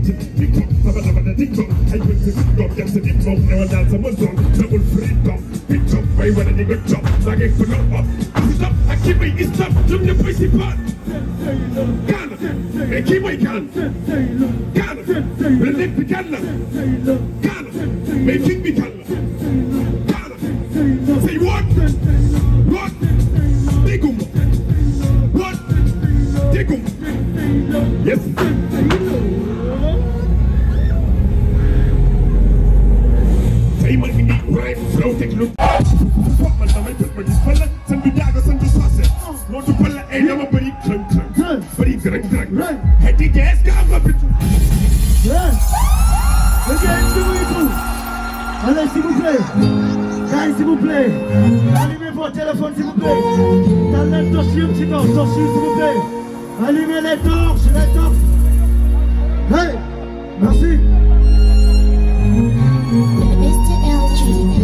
si TikTok sama dama da TikTok ay bët si TikTok jam si TikTok newal daal sama zone nagul free top TikTok bay wane ni nga top maa ngi ko nopp si top ak kii may gis top ñoom ñëpp ay si paat kaana mais kii mooy kaan kaana mais lépp bi kan la kaana mais king bi kan la kaana say what what dégguma what dégguma yes say ma indi rhyme flow teg lu foog man damay bët ma gis fala san du jaaga san du soose noo du fala ay dama bëri krëng krëng bëri gërëng gërëng xëy di gees ka am nga bitu Ok, suivez-vous. Allez, s'il vous plaît. Guys, s'il vous plaît. Allumez vos téléphones, s'il vous plaît. Dans les torches, un petit peu, torches, s'il vous plaît. Allumez les torches, les torches. Hey, merci. Mr. LG.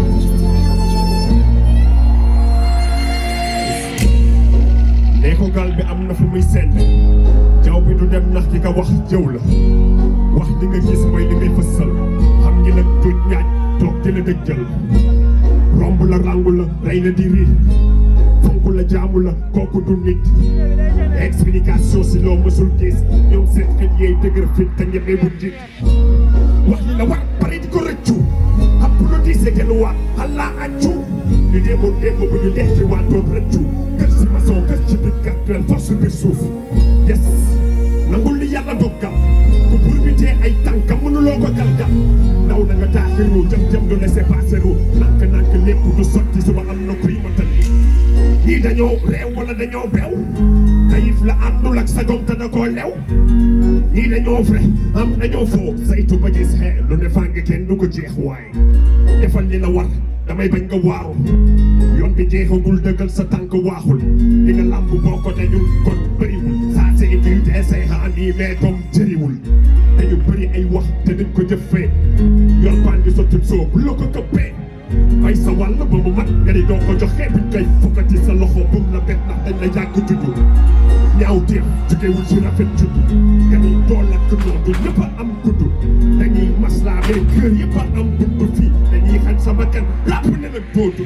nee ko gal bi am na fu muy senn jaw bi du dem ndax ki ka wax jëw la wax li nga gis mooy li ngay fësal xam ngi nag tuuj ñaaj toog di la dëjjal romb la rangu la rey la di ri fonk la jaamu la kooku du nit explication si loo mësul gis ñoom seen xel yeey dëgër fit te ñeme bu njit wax li la war pare di ko rëccu applaudissé kenn waat allah accu ñu demoon démb bu ñu dee ci waatoon rëccu kër si maçon kër ci biir kàttan force biir suuf yes nangul li yàlla dogal ku bur bi tee ay tànkam mënuloo ko galgal ndaw na nga taaxiru jëm jëm du laisser passer ru nank nank lépp du sotti suba am na kuy matal ñii dañoo réew wala dañoo beew tayif la àndul ak sagom te da koo lew ñii dañoo vrai am dañoo foo saytu ba gis xee lu ne fàng kenn du ko jeex waaye defal li la war damay bañ nga waaru yoon bi jeexagul dëggal sa tànk waaxul li nga làmb boo ko dajul kon bëriwul saa si indi te say xaani mais comme jëriwul dañu bëri ay wax te dañ ko jëfee yor baan di sotti soo bu la ko këppee bay sa wàll ba mu mat nga ni doo ko joxe buñ koy fokkati sa loxo bum la bet ndax dañ la yàgg juddu ñaaw teef jugewul ci rafet juddu nga ni dool ak noodu ñëpp a am gudd dañuy maslaa mais kër yëpp a am bunt fii dañuy xañ sama kan làpp ne nag doodu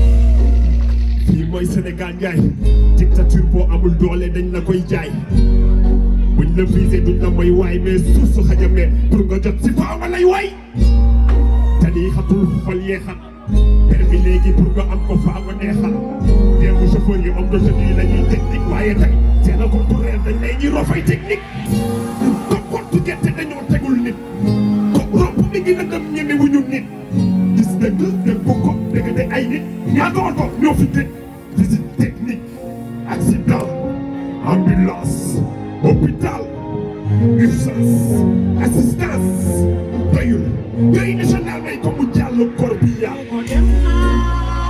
fii mooy Sénégal njaay dictature boo amul doole dañ la koy jaay buñ la visé duñ la mooy waay mais suuf su xajamee pour nga jot si faaw nga lay waay te lii xatul xol yee xat permis léegi pour nga am ko faaw nga neexal démb chauffeur yi homme de tenue la ñuy technique waaye tey seen a contraire dañ lay ñuy rofay technique ko kottu gerte dañoo tegul nit ko romb mi ngi nagam ñeme wuñu nit gis dëgg dëgg ko dëgg de ay nit ñaata oto ñoo fi tëj visite technique accident ambulance hôpital urgence assistance doyul doy national may ko mu jàll kor bi yàlla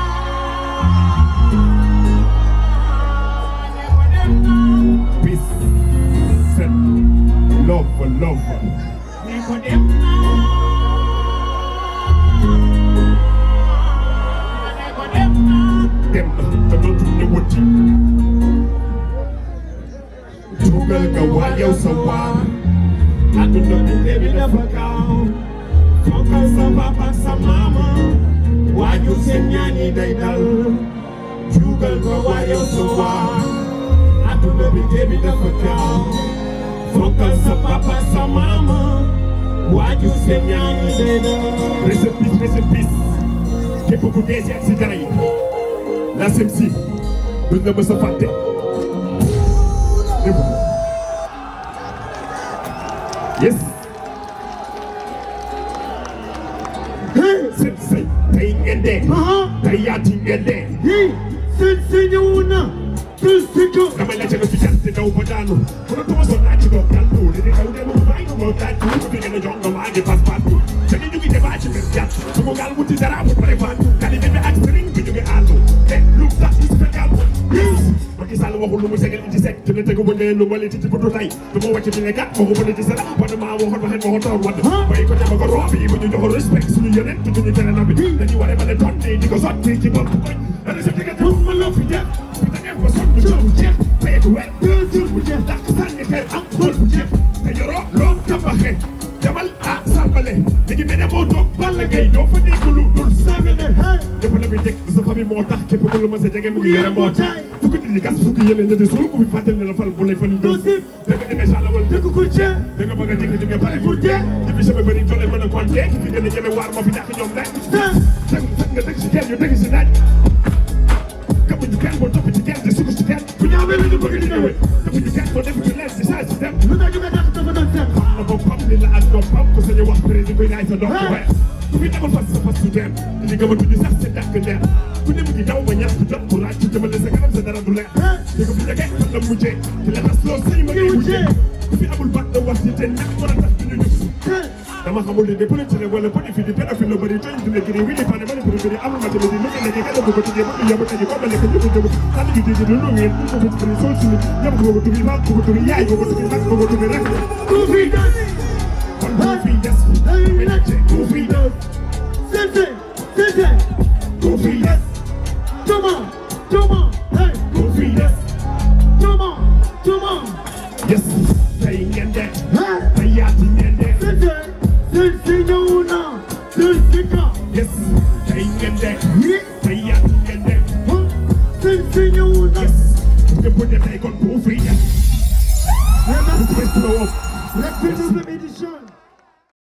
peace set love love dem na te dootul ñëwati dugal nga waa yow sa waar àdduna bi léegi dafa gaaw fonkal sa papa ak sa maama waajur seen ñaan yi day dal dugal nga waa yow sa waar àdduna bi léegi dafa gaaw fonkal sa papa ak sa maama waajur seen ñaan yi day dal rest in peace rest in peace képp ku dee si accident yi la SEMSI duñ la mës a fàtte dégg nga yes seen say tey ngeen dee Aha. tey yaati ngeen dee Hey, seen seen ñëwoon na. Seen seen ñëw. damay la jëga fi jante daw ba daanu ku la tuma so naa ci doog dal tuuli di daw dem bàyyi ko moo taaj ku ko fi gën a jox nga maa ngi pas pas tu te ni ñu ngi débat ci mbir jàpp su ko gaal wuti dara bu pare fan kali bébé ak sëriñ bi ñu ngi àllu te lu tax ñu si fekk àllu Macky Sall waxul lu mu segal ci sec te ne tegu ba ne lu ma li ci ci butu tay du ma wàcc di ne kat waxu ba ne ci sala wala maa waxoon waxee ma ko toog wadd bay ko dem ko roob yi bu ñu joxoon respect suñu yeneen te duñu tere na bi dañuy waree ba ne tonne di ko sotti ci bopp koñ ana sa diggante ma loo fi def fi da ngeen ko sot mu jëm jeex peetu wet deux jours bu jeex dàq sànni xeer am xool bu jeex te yoroo loo tabaxee moo tax képp ku lu ma sa jege mu ngi yore mbootaay fukki nit ñi gas fukki yeneen ñetti suul ku fi fàttali ne la fal bu lay fan doo da nga demee sàlla wala dëkk ku cee da nga bëgg a jëkk jóge pare pour dee depuis sama bëri doole mën a compter ki fi gën a ñeme waar moo fi dàq ñoom rek ten teg teg nga dëgg si kenn ñu dëgg si naaj kamuñu kenn boo topp ci kenn di sukk si kenn bu ñaawee la ñu bëgg di ñëwee defuñu kenn boo def ci leen si saa si dem lu tax ñu koy def dafa doon seen xam na boppam ni la ak noppam ku sañu wax président koy naay sa doom bu weex ku fi demal fas sa fas su dem di nga mëntuñu sax sa dàkk neex ku ne mu ngi daw ba ñàkk jot ku ràcc jëmale sa kanam sa dara du leer di ko fi jege fan la mujjee di la tas loo sëy ma ngay mujjee ku fi amul baat da wax ci te ñàkk mën a tax du ñu ñëw ten dama xamul ni de politique wala politique di pédophile la bëri tey dina gëri wi di fane mani pour gëri amul matériel di naka nekk kenn ko tijjee ba ñu yóbbu tey ko balé ko ñu jëm tan gi di di lu ngeen ko ko ci sol ci yam ko ko tubi ba ko ko tubi yaay ko ko tubi ba ko ko tubi rek ku fi des kon ko fi des day mi nekk ci ko fi des sente sente